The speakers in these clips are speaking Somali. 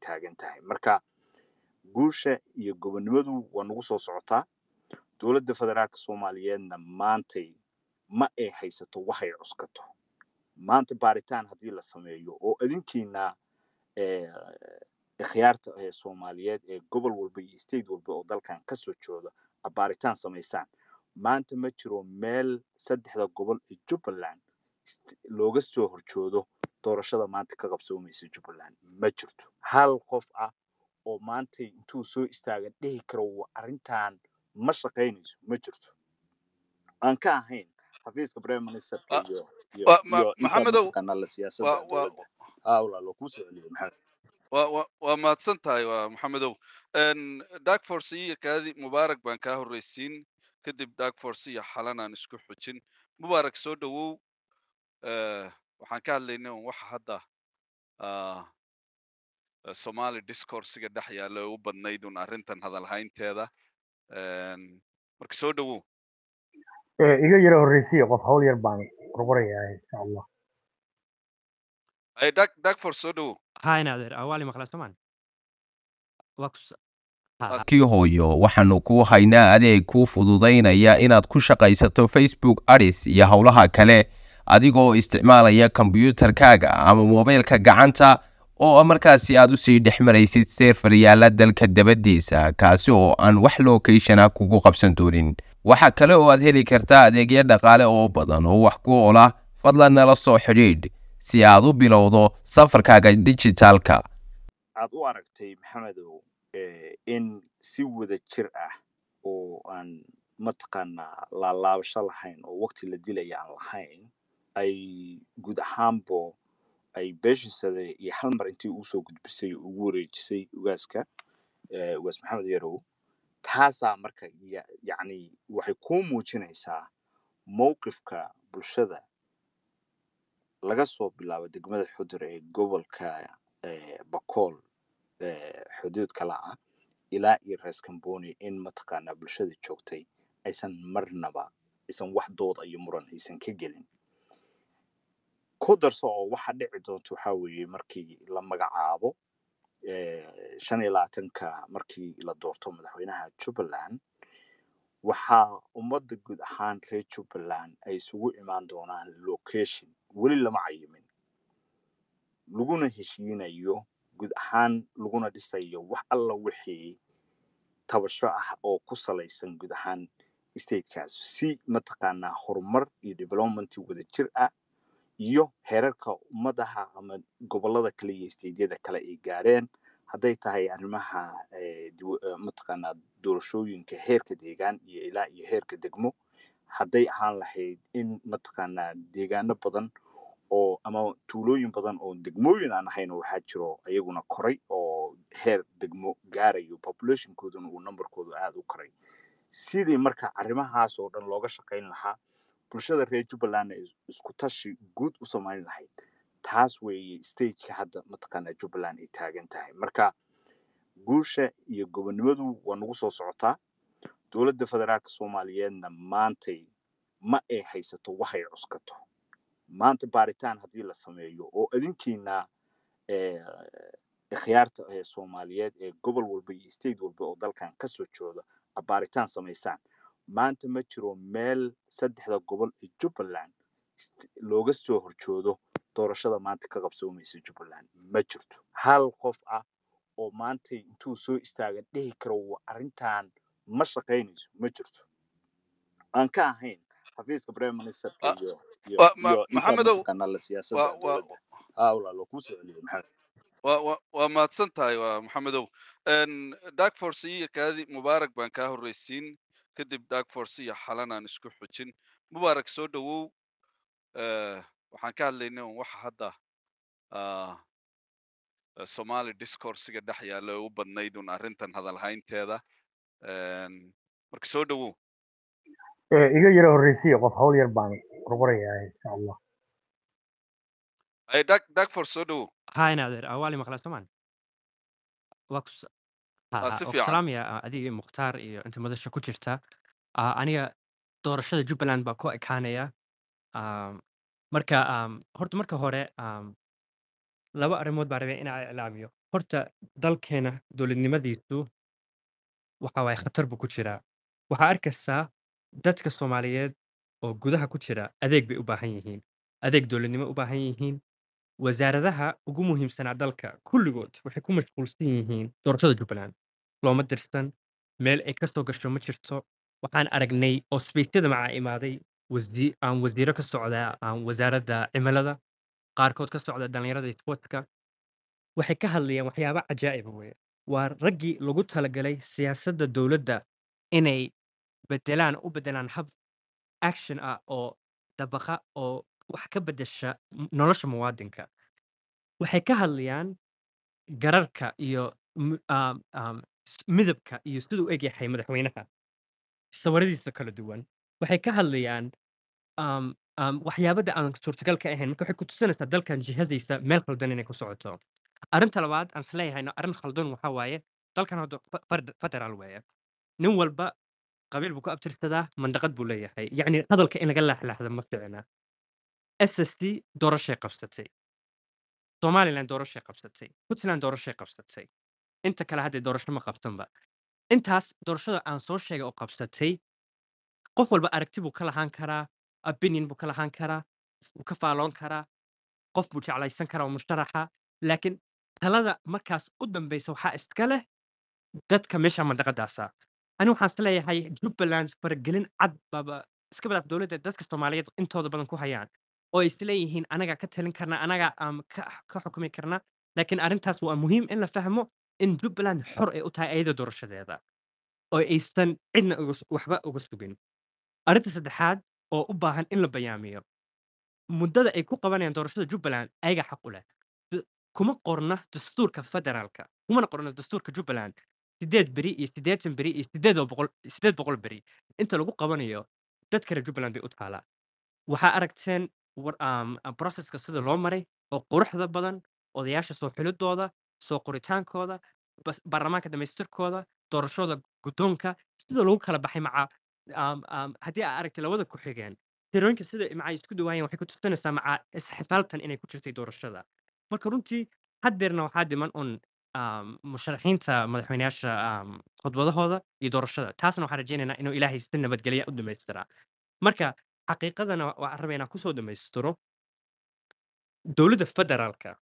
taagan tahay marka guusha iyo gobonnimadu waa nagu soo socotaa dowladda federaalka soomaaliyeedna maantay ma ay haysato waxay cuskato maanta baaritaan haddii la sameeyo oo adinkiina ikhyaarta ee soomaaliyeed ee gobol walba iyo state walba oo dalkan kasoo jooda a baaritaan samaysaan maanta ma jiro meel saddexda gobol ee jubbaland looga soo horjoodo doorashada maanta ka qabsoomaysa jubbaland ma jirto hal qof ah oo maanta intuu soo istaagan dhihi karo arrintan ma shaqaynayso ma jirto aan ka ahayn xafiiska prime ministerka iyo maxamedow siyaasadda dowladda aa walaalo kuu soo celiyay maxamed waa mahadsan tahay waa maxamedow darkforce iyo kaadi mubaarak baan kaa horreysiin kadib darkforce iyo xalanaan isku xujin mubaarak soo dhowow waxaan ka hadlaynay un waxa hadda somali discoursiga dhex yaalla u badnayd un arrintan hadalhaynteeda marka soo dhowow iga yara horreysiya qof hawl yar baan qorqorayaa insha allah darkforce soo dhowow هاي نادر أولي مخلص طبعا وكس kii hooyo waxaanu kuu haynaa adeeg kuu fududaynaya inaad ku shaqaysato facebook adis iyo howlaha kale adigoo isticmaalaya kombiyuutarkaaga ama moobeylka gacanta oo markaasi aad usii dhex maraysid seerfar yaalla dalka dabadiisa kaasi oo aan wax lokeshana kugu qabsan doonin waxaa kale oo aad heli kartaa adeegyo dhaqaale oo badan oo wax ku ola fadlan nala soo xidhiidh si aad u bilowdo safarkaaga dijitaalka aad u aragtay maxamedow in si wada jir ah oo aan mataqaanaa laalaabasho lahayn oo waqti la dilaya aan lahayn ay guud ahaanbo ay beeshisada iyo hal mar intii uu soo gudbisay ugu wareejisay ugaaska ugaas maxamed yarow taasaa marka yacni waxay kuu muujinaysaa mowqifka bulshada laga soo bilaabo degmada xudur ee gobolka bakool xuduudka laca ilaa iyo rees camboni in mataqaanaa bulshada joogtay aysan marnaba aysan wax dooda iyo muran aysan ka gelin ku darso oo waxa dhici doonta waxaa weeye markii la magacaabo shan iyo labaatanka markii la doorto madaxweynaha jubbaland waxaa ummadda guud ahaan reer jubbaland ay isugu imaan doonaan location weli lama cayimin laguna heshiinayo guud ahaan laguna dhisayo wax alla wixii tabasho ah oo ku salaysan guud ahaan statekaas si mataqaanaa horumar iyo development wada jir ah iyo heerarka ummadaha ama gobolada kale iyo stateyada kale ay gaareen hadday tahay arrimaha mataqaanaa doorashooyinka heerka deegaan iyo ilaa iyo heerka degmo hadday ahaan lahayd in mataqaanaa deegaano badan oo ama tuulooyin badan oo degmooyin aan ahayn waxaa jiro ayaguna koray oo heer degmo gaarayo populationkooduna uu numberkoodu aada u koray sidii marka arrimahaas oo dhan looga shaqayn lahaa bulshada reer jubbalandna isku tashi guud u samayn lahayd taas weeye stageka hadda mataqaanaa jubbaland ay taagan tahay marka guusha iyo gobonnimadu waa nagu soo socotaa dowladda federaalka soomaaliyeedna maantay ma ay haysato waxay cuskato maanta baaritaan haddii la sameeyo oo adinkiina ikhyaarta ee soomaaliyeed ee gobol walba iyo state walba oo dalkan kasoo jooda a baaritaan samaysaan maanta ma jiro meel saddexda gobol ee jubbaland looga soo horjoodo doorashada maanta ka qabsoomaysa jubbaland ma jirto hal qof ah oo maanta intuu soo istaagan dhihi karo arrintan ma shaqaynayso ma jirto aan ka ahayn xafiiska prime ministerka iyo maxamedow siyaasadda dowladda aa walaalo kuu soo celiyay maxamed waa mahadsan tahay waa maxamedow darkforce iyo kaadi mubaarak baan kaa horreysiin kadib darkforce iyo xalanaan isku xujin mubaarak soo dhowow waxaan ka hadlaynay un waxa hadda somali discoursiga dhex yaalla u badnayd un arrintan hadalhaynteeda marka soo dhowow iga yara horreysiya qof hawl yar baan qorqorayaa insha allah darkforce soo dhowow هاي نادر أولي مخلص طبعا وكس si fiican سلام يا أدي مختار إيو أنت مدشة كجرتا أنا doorashada jubbaland baa ku ekaanaya marka horta marka hore laba arrimood baa rabay inaa iclaamiyo horta dalkeena dowladnimadiisu waxa waaye khatar buu ku jiraa waxaa arkaysaa dadka soomaaliyeed oo gudaha ku jira adeeg bay u baahan yihiin adeeg dowladnimo u baahan yihiin wasaaradaha ugu muhiimsanaa dalka kulligood waxay ku mashquulsan yihiin doorashada jubbaland looma dirsan meel ay ka soo gasho ma jirto waxaan aragnay oo sbeysyada macaa imaaday wasi- aan wasiiro ka socda aan wasaaradda cimilada qaarkood ka socda dhallinyarada iyo sportska waxay ka hadlayaan waxyaabo cajaa'iba weye waa raggii lagu talagalay siyaasadda dowladda inay bedelaan u bedelaan hab action ah oo dabaqa oo wax ka bedesha m- nolosha muwaadinka waxay ka hadlayaan gararka iyo m- um, um, s- midabka iyo siduu u egyahay madaxweynaha sawiradiisa kala duwan waxay ka hadlayaan um, um, waxyaabada aan suurtagal ka ahayn marka waxay ku tusinaysaa dalkan jihadiisa meel khaldan inay ku socoto arrinta labaad aan isleeyahayna arrin khaldan waxaa waaye dalkan hadda fe- ferd- federaal weeye nin walba qabiil buu ku abtirsadaa mandaqad buu leeyahay yacni hadalka in laga laaxlaahda ma fiicna ssc doorashay qabsatay somaliland doorashay qabsatay puntland doorashay qabsatay inta kale hadda doorasho ma qabsanba intaas doorashada aan soo sheegay oo qabsatay qof walba aragti buu ka lahaan karaa opinion buu ka lahaan karaa wuu ka faaloon karaa qof buu jeclaysan karaa oo musharaxa laakiin talada markaas u dambeysa waxaa iska leh dadka meesha mandaqadaasa ani waxaan is leeyahay jubbaland faragelin cad baaba iska badaaf dowladda dadka soomaaliyeed intooda badan ku hayaan oo ay isleeyihiin anagaa ka talin karna anagaa um, ka, ka xukumi karna laakiin arrintaas waa muhiim in la fahmo in jubbaland xor ay u tahay ayada doorashadeeda oo aysan cidna uga s- waxba uga sugin arrinta saddexaad oo u baahan in la bayaamiyo muddada ay ku qabanayaan doorashada jubbaland ayaga xaq u leh D- kuma qorna dastuurka federaalka kumana qorna dastuurka jubbaland sideed beri iyo siddeetan beri iyo sideed oo boqol sideed boqol beri inta lagu qabanayo dad kale jubbaland bay u taalaa waxaa aragteen war- um, uh, processka sida loo maray oo quruxda badan odayaasha soo xulidooda soo qoritaankooda bas- baarlamaanka dhamaystirkooda doorashada guddoonka sida lagu kala baxay maca um, um, haddii aa aragtay labada ku xigeen tirooyinka sida maca isku dhawaayeen waxay ku tusinaysaa maca isxifaaltan inay ku jirtay doorashada marka runtii haddeerna waxaa dhiman un um, musharaxiinta madaxweyneyaasha um, khudbadahooda iyo doorashada taasna waxaan rajaynaynaa inuu ilaahay si nabadgelya u dhamaystiraa marka xaqiiqadana waxaan rabaa inaan kusoo dhammaystiro dowladda federaalka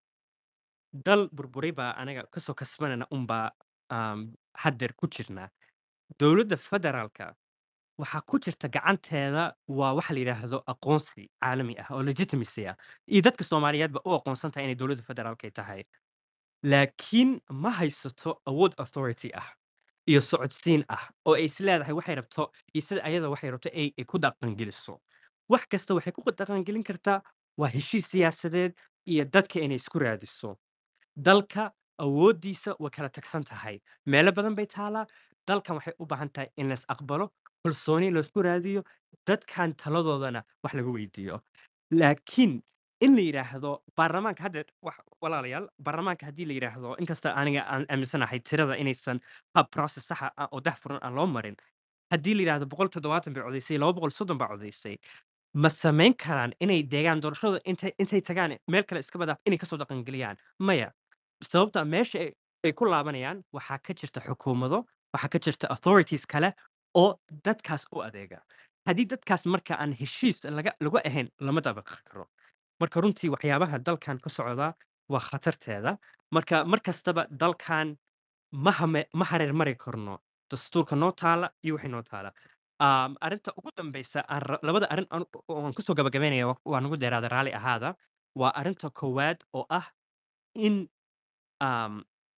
dal burburay baa anaga kasoo kasbanana unbaa um, haddeer ku jirnaa dowladda federaalka waxaa ku jirta gacanteeda waa waxa la yidhaahdo aqoonsi caalami ah oo legitimacy ah iyo dadka soomaaliyeedba u aqoonsan tahay inay dowladda federaalka ay tahay laakiin ma haysato awood authority ah iyo socodsiin ah oo ay is leedahay waxay rabto iyo sida ayada waxay rabto ay ay ku dhaqangeliso wax kasta waxay ku dhaqangelin kartaa waa heshiis siyaasadeed iyo dadka inay isku raadiso dalka awooddiisa way kala tagsan tahay meelo badan bay taalaa dalkan waxay u baahan tahay in lais aqbalo kalsooni laisku raadiyo dadkan taladoodana wax laga weydiiyo laakiin in la yidhaahdo baarlamaanka hadda wax- walaalayaal baarlamaanka haddii la yidhaahdo inkasta aniga aan aaminsanahay tirada inaysan hab process saxa ah oo daahfuran aan loo marin haddii la yidhaahdo boqol toddobaatan bay codaysay laba boqol soddon baa codaysay ma samayn karaan inay deegaan doorashada intay intay tagaan meel kale iska badaaf inay kasoo dhaqangeliyaan maya sababta meesha ay ay ku laabanayaan waxaa ka jirta xukuumado waxaa ka jirta authorities kale oo dadkaas u adeega haddii dadkaas marka aan heshiis laga lagu ahayn lama dabaqi karo marka runtii waxyaabaha dalkan ka socda waa khatarteeda marka mar kastaba dalkan ma hame ma hareer mari karno dastuurka noo taala iyo wixii noo taala um, arrinta ugu dambeysa aan ra- labada arrin aan oo aan kusoo gabagabeynaya wa- waa nagu dheeraada raalli ahaada waa arrinta koowaad oo ah in um,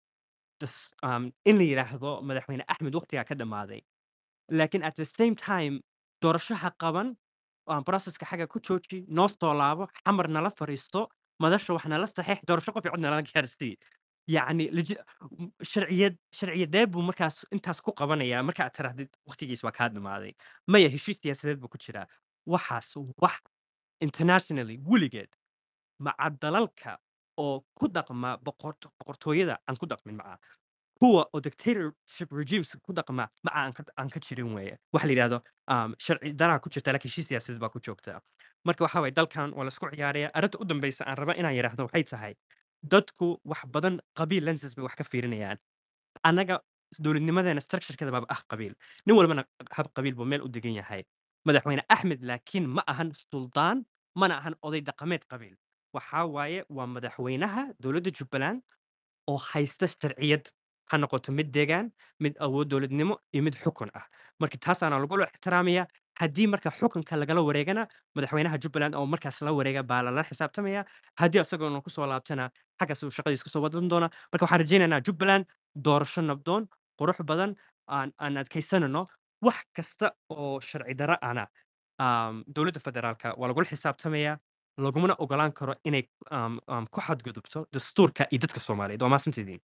das- um, in la yidhaahdo madaxweyne axmed waqtigaa ka dhammaaday laakiin at the same time doorashaha qaban aan processka xagga ku jooji noo soo laabo xamar nala fariisto madasha wax nala saxiix doorasho qof cod nala gaarsii yacni legi- m- sharciyad sharciyadee buu markaas intaas ku qabanayaa marka aad tirahdid waqtigiis waa kaa dhammaaday maya heshiis siyaasadeed buu ku jiraa waxaas wax internationally weligeed maca dalalka oo ku dhaqma boqort- boqortooyada aan ku dhaqmin maca kuwa oo dictatorship regimes ku dhaqma maca aan ka aan ka jirin weeye waxa la yidhahdo um, sharci daraa ku jirta laakiin heshiis siyaasadeed baa ku joogta marka waxa waye dalkan waa laisku ciyaaraya arrinta u dambeysa aan raba inaan yidhaahdo waxay tahay dadku wax badan qabiil lenses bay wax ka fiirinayaan annaga dowladnimadeena structurekeeda baaba ah qabiil nin walbana hab qabiil buu meel u degan yahay madaxweyne axmed laakiin ma ahan suldaan mana ahan oday dhaqameed qabiil waxaa waaye waa madaxweynaha dowladda jubbaland oo haysta sharciyad ha noqoto mid deegaan mid awood dowladnimo iyo mid xukun ah marka taasaana lagula ixtiraamaya haddii marka xukunka lagala wareegana madaxweynaha jubbaland oo markaas la wareega baa lala xisaabtamaya haddii isagoona kusoo laabtana xaggaas uu shaqadiis kusoo wadan doona marka waxaan rajaynaynaa jubbaland doorasho nabdoon qurux badan aan aan adkaysanano wax kasta oo sharci darro ana um, dowladda federaalka waa lagula xisaabtamaya lagumana ogolaan karo inay um, um, ku xadgudubto dastuurka iyo dadka soomaaliyeed waa maasantidiin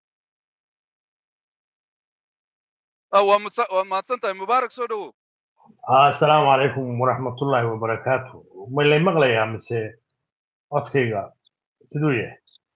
Ah, waa mudsa- waa mahadsan tahay mubaarak soo dhowow assalaamu calaykum waraxmatullaahi wabarakaatu ma lay maqlayaa mise codkayga siduu yahay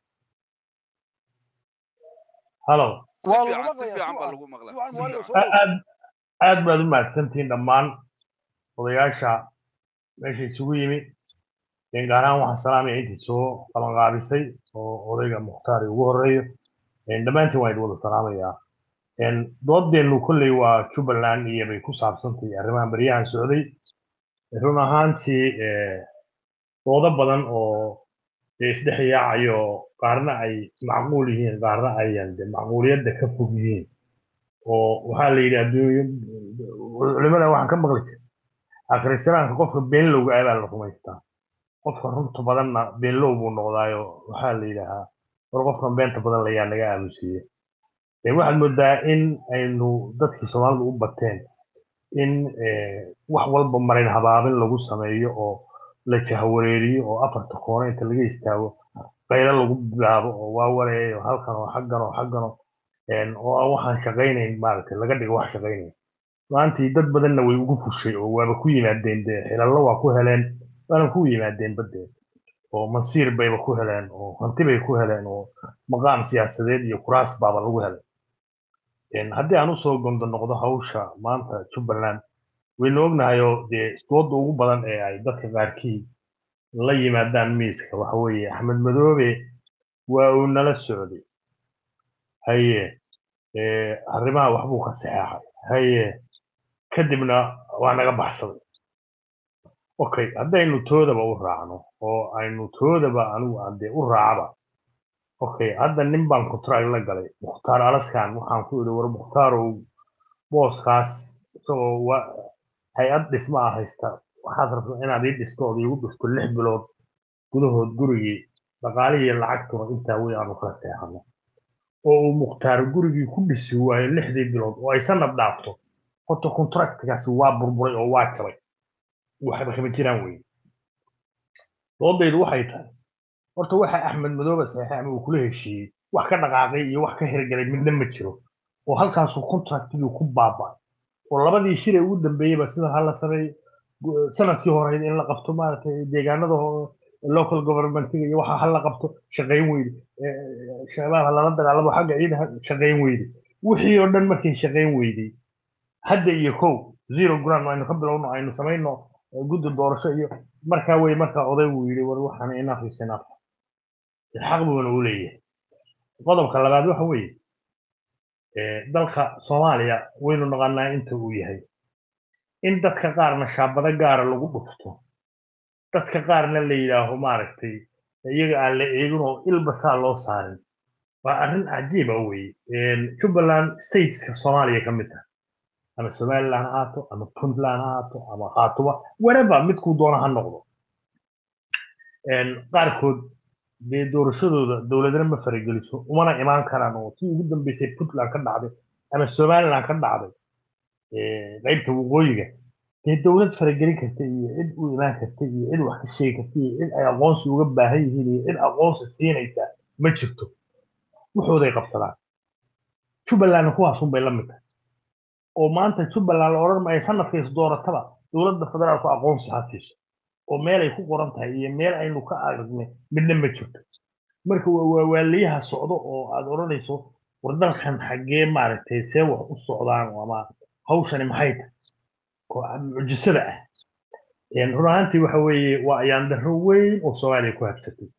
halo si waa fiican lagu si maqlayaa fiican baa sucan lagu maqlaa sucan si muwaadin fiican soo dhow aad aad baad u mahadsantihiin dhammaan odayaasha meesha isugu yimi een gaar ahaan waxaan salaamaya intii soo qabanqaabisay oo odayga mukhtaari ugu horeeyo een dhammaantiin waan idin wada salaamayaa een doodeennu kolley waa jubbaland iyo bay ku saabsantahay arrimahan baryahan socday run ahaantii eh, doodo badan oo dee isdhex yaacayo qaarna ay macquul yihiin qaarna ayan de macquuliyadda ka fog yihiin oo waxaa la yidhi adduunyo culimada waxaan ka maqli jiray akhrisanaanka qofka beenlowga ah baa la rumaystaa qofka runta badanna beenlow buu noqdaayo waxaa la yidhaahaa war qofkan beenta badan layaa naga aamusiiye Ee, waxaad moodaa in aynu dadkii soomaalidu u bateen in eh, wax walba marin habaabin lagu sameeyo oo la jahwareeriyo oo afarta koone inta laga istaago qaylo lagu bilaabo oo waa wareeyo halkan oo xaggan oo xaggan oo een, oo aan waxaan shaqaynayn maaragtay laga dhigo wax shaqaynaya maantii dad badanna way ugu fushay oo waaba ku yimaadeen dee xilallo waa ku heleen waana ku yimaadeen baddeed oo masiir bayba ku heleen oo hanti bay ku heleen oo maqaam siyaasadeed iyo kuraas baaba lagu helay Een, haddii aan usoo gondo noqdo hawsha maanta jubbaland waynu ognahayoo dee dooda ugu badan ee ay dadka qaarkii la yimaadaan miiska waxa weeye axmed madoobe waa uu nala socday haye ee, arrimaha waxbuu ka saxeexay haye kadibna waa naga baxsaday okay haddaynu toodaba u raacno oo aynu toodaba anigu aan dee u raacaba okay hadda nin baan contract la galay mukhtaar alaskan waxaan ku idhi war mukhtaarow booskaas isagoo wa hay-ad dhisma ah haysta waxaad rabtaa inaad ii dhisto ood iigu dhisto lix bilood gudahood gurigii dhaqaalihii lacagtuna intaa wey aanu kala seexano oo uu mukhtaar gurigii ku dhisi waayo lixdii bilood oo ay sanad dhaafto horta contractkaasi waa burburay oo waa jabay waxba kama jiraan weye doodaydu waxay tahay horta waxa axmed madoobe saxiixay ama uu kula heshiiyey wax ka dhaqaaqay iyo wax ka hirgalay midna ma jiro oo halkaasuu contractigii ku baaba'ay oo labadii shir ee ugu dambeeyeyba sidan hala sameey gu- sanadkii horeyd in la qabto maaragtay deegaanada ho- local governmentiga iyo waxa hala qabto shaqayn weyde Eh, shabaab ha lala dagaalamo xagga ciidaha shaqayn weyde wixii oo dhan markay shaqayn weydey hadda iyo kow zero ground aynu ka bilowno aynu samayno eh, guddi doorasho iyo markaa wey markaa odaygu yidhi war waxaan enough is enough xaq buuna u leeyahay qodobka labaad waxa weeye eh, dalka soomaaliya waynu naqanaa inta uu yahay in dadka qaarna shaabado gaara lagu dhufto dadka qaarna la yidhaaho maaragtay iyaga aan la eegin oo ilba saa loo saarin waa arrin cajiiba weye jubbaland stateska soomaaliya ka mid ah ama somaliland ha ahaato ama puntland ha ahaato ama khaatuba whatever midkuu doona ha noqdo Een, qaarkood dee doorashadooda dowladna ma farageliso umana imaan karaan oo tii ugu dambeysay puntland ka dhacday ama somaliland ka dhacday ee, qaybta waqooyiga dee dowlad faragelin karta iyo cid u imaan karta iyo cid wax ka sheegi karta iyo cid ay aqoonsi uga baahan yihiin iyo cid aqoonsi siinaysa ma jirto wuxooday qabsadaan jubbalandna kuwaasun bay la mid tahay oo maanta jubbaland la odhan maayo sanadka is doorataba dowladda federaalku aqoonsi ha siiso oo meel ay ku qoran tahay iyo meel aynu ka aragnay midna ma jirto marka waa waa waaliyaha socdo oo aad odhanayso war dalkan xaggee maaragtay see wax u socdaan ama hawshani maxay tahay oo mucjisada ah Een, run ahaantii waxa weeye waa ayaan darro weyn oo soomaaliya ku habsatay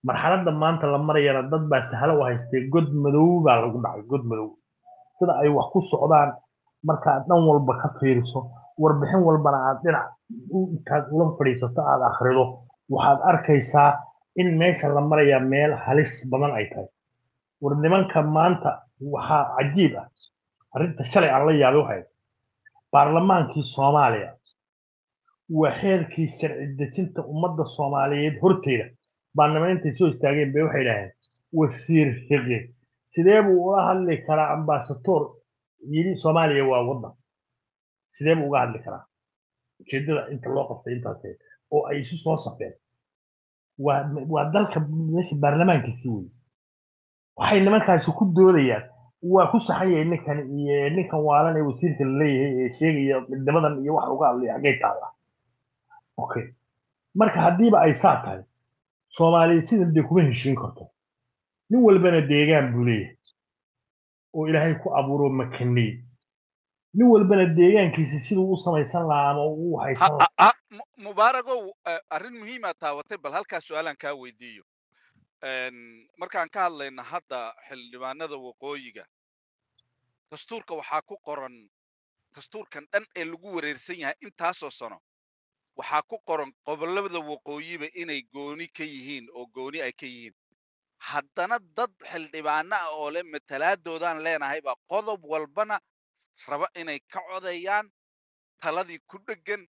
marxaladda maanta la marayana dad baa sahlo u haystee god madow baa lagu dhacay god madow sida ay wax ku socdaan markaad dhan walba ka fiiriso warbixin walbana aad dhinac intaad ula fadhiisato aad akhrido waxaad arkaysaa in meesha la marayaa meel halis badan ay tahay war nimanka maanta waxaa cajiib ah arrinta shalay aan la yaabay waxay baarlamaankii soomaaliya waa xeerkii sharci dejinta ummadda soomaaliyeed horteeda baarlamaan intay soo istaageen bay waxay idhaaheen wasiir fiqi sidee buu ula hadli karaa ambasator yidhi soomaaliya waa waddan sidee buu uga hadli karaa ujeeddada inta loo qabtay intaas oo ay isu soo safeen waa waa dalka meesha baarlamaankiisi wey waxay nimankaasi ku doodayaan waa ku saxan yahay ninkan iyo ninkan waalan ee wasiirka la leeyahay ee sheegaya midnimadan iyo wax uga hadlaya xaggay taalla okay marka haddiiba ay saa tahay soomaaliya sidan dee kuma heshiin karto nin walbana deegaan buu leeyahay oo ilaahay ku abuuro makaniyey nin walbana deegaankiisa siduu u samaysan lahaa ama u haysan lahaa mubaaragow arrin muhiimaa taawatay bal halkaas su-aalaan kaa weydiiyo markaan ka hadlayna hadda xildhibaanada waqooyiga dastuurka waxaa ku qoran dastuurkan dhan ee lagu wareersan yahay intaasoo sano waxaa ku qoran gobollada waqooyiba inay gooni ka yihiin oo gooni ay ka yihiin haddana dad xildhibaano ah oo le matalaadoodan leenahay baa qodob walbana raba inay ka codeeyaan taladii ku dheggan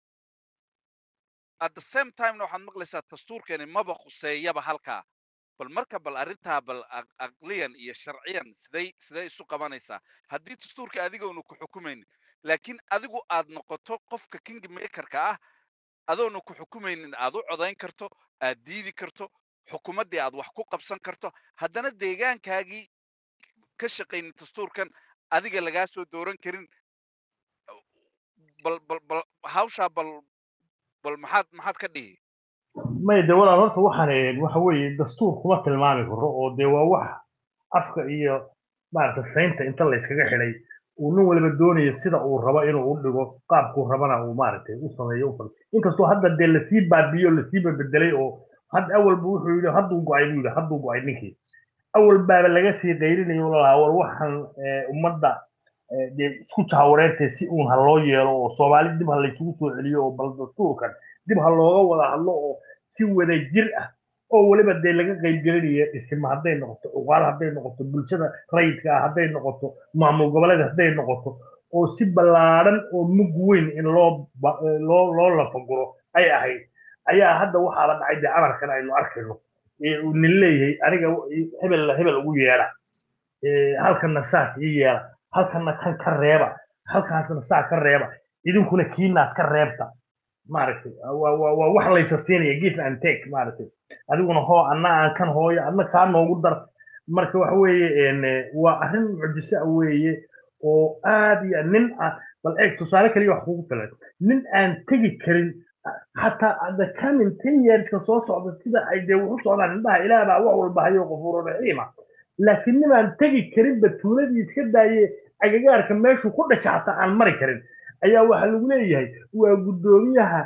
at the same timena waxaad maqlaysaa dastuurkeeni maba khuseeyaba halkaa bal marka bal arrintaa bal aqliyan iyo sharciyan siday siday isu qabanaysaa haddii dastuurka adigoonu ku xukumaynin laakiin adigu aad noqoto qofka king makerka ah adoonu ku xukumaynin aad u codayn karto aad diidi karto xukuumaddii aad wax ku qabsan karto haddana deegaankaagii ka shaqaynin dastuurkan adiga lagaa soo dooran karin bal bal bal hawshaa bal bal maxaad maxaad ka dhihi may de walaal horta waxaan waxa weeye dastuur kuma tilmaami karo oo dee waa wax afka iyo maaragta saynta inta la iskaga xidhay uu nin waliba doonayo sida uu rabo inuu u dhigo qaabkuu rabana uu maaragtay u sameeyo u fal inkastoo hadda dee lasii baabiyo lasii bebedelay oo hadda awalba wuxuu yidhi hadduu go-ay buu yidhi hadduu go-ay ninkii awal baaba laga sii qayrinayo lalahaa war waxaan ummadda dee isku jahawareertee si uun ha loo yeelo oo soomaali dib ha laysugu soo celiyo oo bal dastuurkan dib ha looga wada hadlo oo si wada jir ah oo weliba dee laga qaybgelinaya dhisima hadday noqoto uqaal hadday noqoto bulshada rayidka ah hadday noqoto maamul goboleed hadday noqoto oo si ballaadhan oo mug weyn in loo loo loo lafaguro ay ahayd ayaa hadda waxaaba dhacay dee amarkan aynu arkayno nin leeyahay aniga hebel hebel ugu yeedha halkanna saas ii yeela halkanna kan ka reeba halkaasna saa ka reeba idinkuna kiinaas ka reebta maaragtay waa wax laysa siinaya give and take maaragtay adiguna hoo anna aan kan hooyo adna kaa noogu dar marka waxa weeye waa arrin mucjise ah weeye oo aad iyo nin ah bal eeg tusaale kaliya wax kugu filan nin aan tegi karin xataa the coming ten yearska soo socda sida ay dee wuxu socdaan indhaha ilaah baa wax walba hayo qafuuro raxiima laakiin nin aan tegi karinba tuuladii iska daaye agagaarka meeshuu ku dhasha xataa aan mari karin ayaa waxaa lagu leeyahay waa guddoomiyaha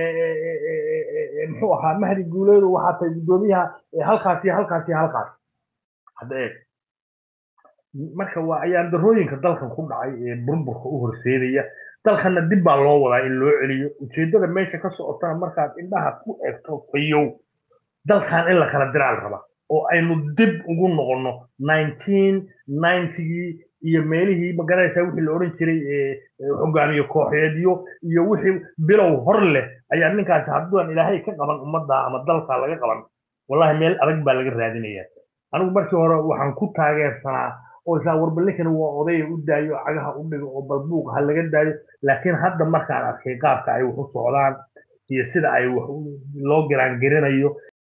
muxuu ahaa mahdi guuleedu waxaa tahay guddoomiyaha halkaas iyo halkaas iyo halkaas hadda eeg marka waa ayaan darooyinka dalkan ku dhacay ee burburka u horseedaya dalkanna dib baa loo wadaa in loo celiyo ujeeddada meesha ka socotana markaad indhaha ku eegto fayow dalkan in la kala diraal raba oo aynu dib ugu noqonno nineteen ninetygii iyo meelihii magaranaysaa wixii la odhan jiray hogaamiye kooxeedyo iyo wixii bilow hor leh ayaa ninkaasi hadduan ilaahay ka qaban ummadda ama dalka laga qaban wallahi meel adag baa laga raadinaya anigu markii hore waxaan ku taageersanaa oo islaa warbalninkani waa odaya u daayo cagaha u dhigo oo balbuuq ha laga daayo laakiin hadda markaan arkay qaabka ay wax u socdaan iyo sida ay wax loo garaangarinayo